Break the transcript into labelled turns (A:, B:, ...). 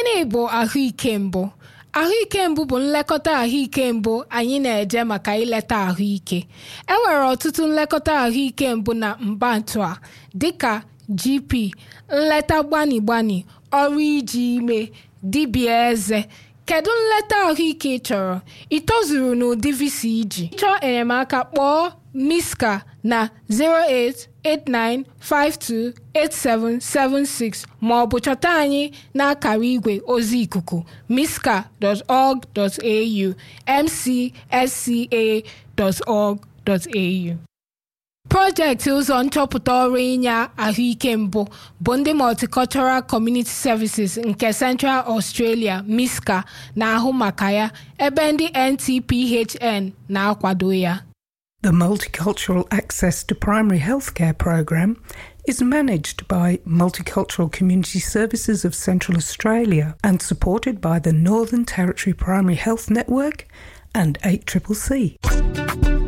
A: gịnị bụ ahụike mbụ ahụike mbụ bụ nlekọta ahụike mbụ anyị na-eje maka ileta ahụike e nwere ọtụtụ nlekọta ahụike mbụ na mbantu a dịka gp nleta gbani gbani ọrụ iji ime dibịa eze kedu nleta ahụike ị chọrọ ị tozuru n'ụdị visa iji chọọ enyemaka kpọọ miska na 089528776 ma ọ bụ chọta anyị n'akara igwe ozi ikuku miska.org.au mcsca.org.au projekti ụzọ nchọpụta ọrụ inye ahụike mbụ bụ ndị multicultural community services nke central australia misca na-ahụ maka ya ebe ndị ntphn na-akwado ya
B: The Multicultural Access to Primary Healthcare program is managed by Multicultural Community Services of Central Australia and supported by the Northern Territory Primary Health Network and 8CCC.